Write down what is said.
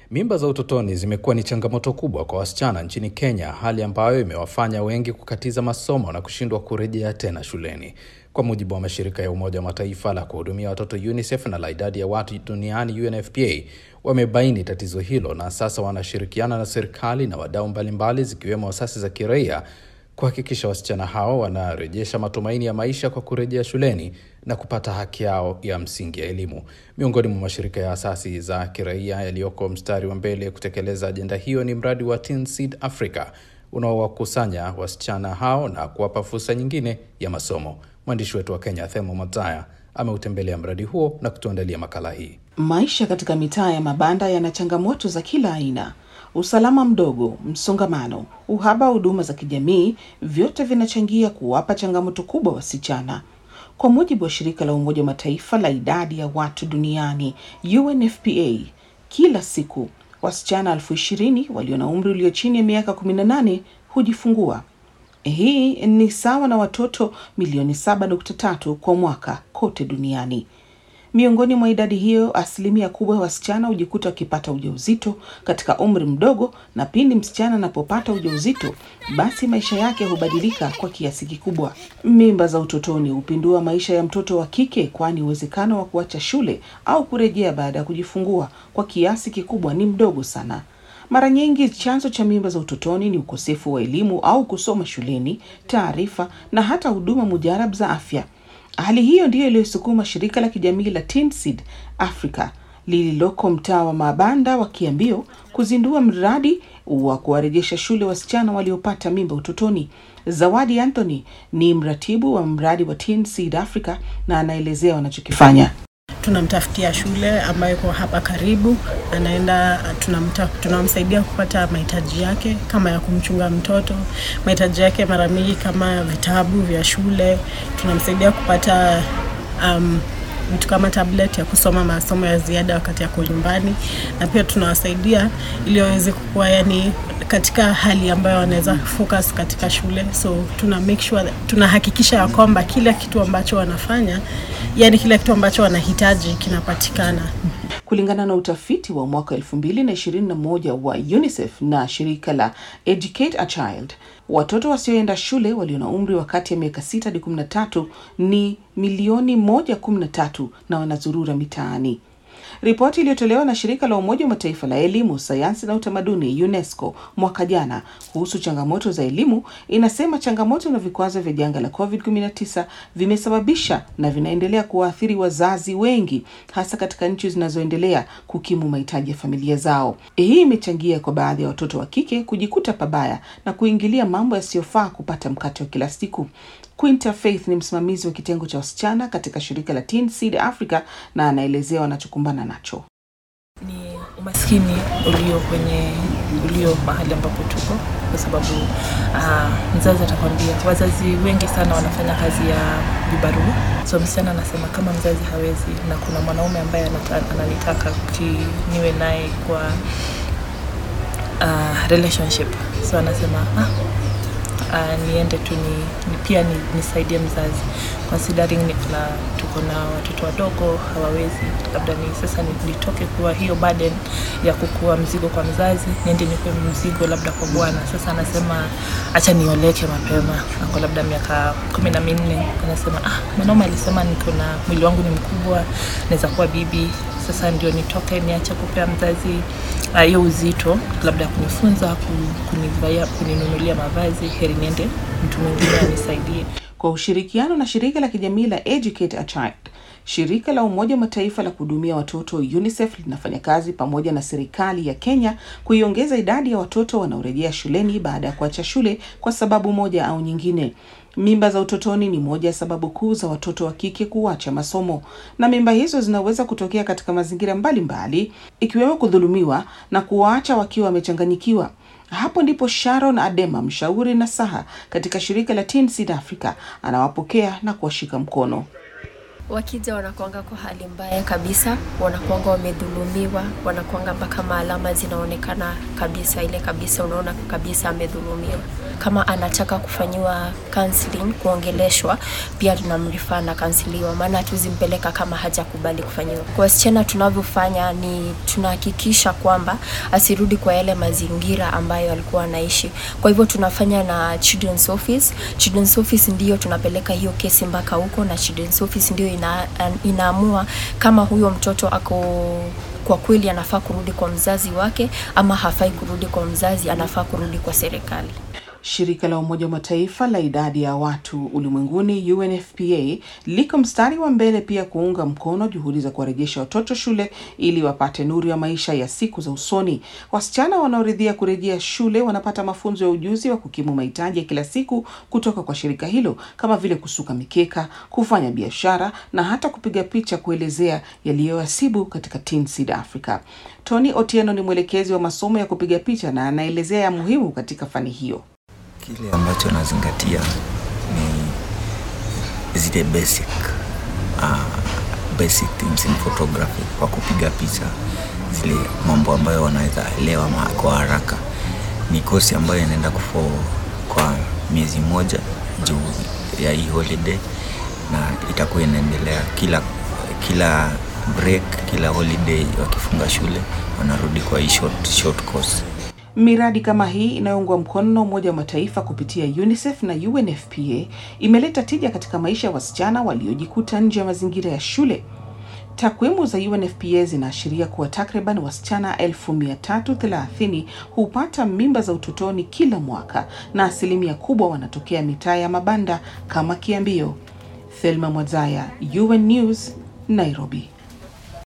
Mimba za utotoni zimekuwa ni changamoto kubwa kwa wasichana nchini Kenya, hali ambayo imewafanya wengi kukatiza masomo na kushindwa kurejea tena shuleni. Kwa mujibu wa mashirika ya Umoja wa Mataifa la kuhudumia watoto UNICEF na la idadi ya watu duniani UNFPA wamebaini tatizo hilo na sasa wanashirikiana na serikali na wadau mbalimbali zikiwemo asasi za kiraia kuhakikisha wasichana hao wanarejesha matumaini ya maisha kwa kurejea shuleni na kupata haki yao ya msingi ya elimu. Miongoni mwa mashirika ya asasi za kiraia yaliyoko mstari wa mbele kutekeleza ajenda hiyo ni mradi wa Teen Seed Africa unaowakusanya wasichana hao na kuwapa fursa nyingine ya masomo. Mwandishi wetu wa Kenya Themo Mataya ameutembelea mradi huo na kutuandalia makala hii. Maisha katika mitaa ya mabanda yana changamoto za kila aina: usalama mdogo, msongamano, uhaba wa huduma za kijamii, vyote vinachangia kuwapa changamoto kubwa wasichana. Kwa mujibu wa shirika la Umoja wa Mataifa la idadi ya watu duniani UNFPA, kila siku wasichana elfu ishirini walio na umri ulio chini ya miaka 18 hujifungua. Hii ni sawa na watoto milioni 7.3 kwa mwaka kote duniani. Miongoni mwa idadi hiyo, asilimia kubwa ya wasichana hujikuta wakipata ujauzito katika umri mdogo, na pindi msichana anapopata ujauzito, basi maisha yake hubadilika kwa kiasi kikubwa. Mimba za utotoni hupindua maisha ya mtoto wa kike, kwani uwezekano wa kuacha shule au kurejea baada ya kujifungua kwa kiasi kikubwa ni mdogo sana. Mara nyingi chanzo cha mimba za utotoni ni ukosefu wa elimu au kusoma shuleni, taarifa na hata huduma mujarab za afya. Hali hiyo ndiyo iliyosukuma shirika la kijamii la Teen Seed Africa lililoko mtaa wa mabanda wa Kiambio kuzindua mradi wa kuwarejesha shule wasichana waliopata mimba utotoni. Zawadi Anthony ni mratibu wa mradi wa Teen Seed Africa na anaelezea wanachokifanya. Tunamtafutia shule ambayo iko hapa karibu, anaenda tunamta, tunamsaidia kupata mahitaji yake kama ya kumchunga mtoto, mahitaji yake mara mingi kama vitabu vya shule. Tunamsaidia kupata um, vitu kama tablet ya kusoma masomo ya ziada wakati yako nyumbani, na pia tunawasaidia ili waweze kuwa yani katika hali ambayo wanaweza focus katika shule. So tuna make sure, tunahakikisha ya kwamba kila kitu ambacho wanafanya, yani kila kitu ambacho wanahitaji kinapatikana. Kulingana na utafiti wa mwaka 2021 wa UNICEF na shirika la Educate a Child, watoto wasioenda shule walio na umri wa kati ya miaka 6 hadi 13 ni milioni 113 na wanazurura mitaani. Ripoti iliyotolewa na shirika la Umoja wa Mataifa la elimu, sayansi na utamaduni UNESCO mwaka jana kuhusu changamoto za elimu inasema changamoto na vikwazo vya janga la COVID-19 vimesababisha na vinaendelea kuwaathiri wazazi wengi, hasa katika nchi zinazoendelea kukimu mahitaji ya familia zao. Hii imechangia kwa baadhi ya watoto wa kike kujikuta pabaya na kuingilia mambo yasiyofaa kupata mkate wa kila siku. Quinta Faith ni msimamizi wa kitengo cha wasichana katika shirika la Teen Seed Africa na anaelezea wanachokumbana nacho. Ni umaskini ulio kwenye ulio mahali ambapo tuko, kwa sababu uh, mzazi atakwambia, wazazi wengi sana wanafanya kazi ya vibarua, so msichana anasema kama mzazi hawezi na kuna mwanaume ambaye ananitaka niwe naye kwa uh, relationship, so anasema ah, Uh, niende tu ni, ni pia ni, nisaidie mzazi considering nikuna tuko na watoto wadogo hawawezi, labda ni sasa nitoke kuwa hiyo burden ya kukua mzigo kwa mzazi, niende nikuwe mzigo labda kwa bwana. Sasa anasema acha nioleke mapema, ako labda miaka kumi na minne. Anasema ah, mwanaume alisema niko na mwili wangu ni mkubwa, naweza kuwa bibi sasa ndio nitoke niache kupea mzazi hiyo uh, uzito labda ya kunifunza kunivaya, kuninunulia mavazi, heri niende mtu mwingine anisaidie. Kwa ushirikiano na shirika la kijamii la Educate a Child, shirika la Umoja wa Mataifa la kuhudumia watoto UNICEF linafanya kazi pamoja na serikali ya Kenya kuiongeza idadi ya watoto wanaorejea shuleni baada ya kuacha shule kwa sababu moja au nyingine. Mimba za utotoni ni moja ya sababu kuu za watoto wa kike kuacha masomo, na mimba hizo zinaweza kutokea katika mazingira mbalimbali ikiwemo kudhulumiwa na kuwaacha wakiwa wamechanganyikiwa. Hapo ndipo Sharon Adema, mshauri nasaha katika shirika la Teen Seed Africa, anawapokea na kuwashika mkono. wakija wanakuanga kwa hali mbaya kabisa, wanakuanga wamedhulumiwa, wanakuanga mpaka maalama zinaonekana kabisa, ile kabisa unaona kabisa amedhulumiwa. Kama anataka kufanyiwa counseling, kuongeleshwa, pia tunamrifaa na kansiliwa, maana hatuzimpeleka kama hajakubali kufanyiwa. Kwa wasichana tunavyofanya ni tunahakikisha kwamba asirudi kwa yale mazingira ambayo alikuwa anaishi. Kwa hivyo tunafanya na children's office. Children's office ndiyo tunapeleka hiyo kesi mpaka huko, na children's office ndio ina, inaamua kama huyo mtoto ako kwa kweli anafaa kurudi kwa mzazi wake ama hafai kurudi kwa mzazi, anafaa kurudi kwa serikali. Shirika la Umoja wa Mataifa la idadi ya watu ulimwenguni UNFPA liko mstari wa mbele pia kuunga mkono juhudi za kuwarejesha watoto shule ili wapate nuru ya maisha ya siku za usoni. Wasichana wanaoridhia kurejea shule wanapata mafunzo ya ujuzi wa kukimu mahitaji ya kila siku kutoka kwa shirika hilo kama vile kusuka mikeka, kufanya biashara na hata kupiga picha kuelezea yaliyowasibu katika Teen Seed Africa. Tony Otieno ni mwelekezi wa masomo ya kupiga picha na anaelezea ya muhimu katika fani hiyo. Kile ambacho nazingatia ni zile basic uh, basic things in photography kwa kupiga picha, zile mambo ambayo wanaweza elewa kwa haraka. Ni kosi ambayo inaenda kufo kwa miezi moja juu ya hii holiday, na itakuwa inaendelea kila kila break, kila holiday wakifunga shule wanarudi kwa hii short, short course. Miradi kama hii inayoungwa mkono na Umoja wa Mataifa kupitia UNICEF na UNFPA imeleta tija katika maisha ya wasichana waliojikuta nje ya mazingira ya shule. Takwimu za UNFPA zinaashiria kuwa takriban wasichana 1330 hupata mimba za utotoni kila mwaka na asilimia kubwa wanatokea mitaa ya mabanda kama Kiambio. Thelma Mwazaya, UN News, Nairobi.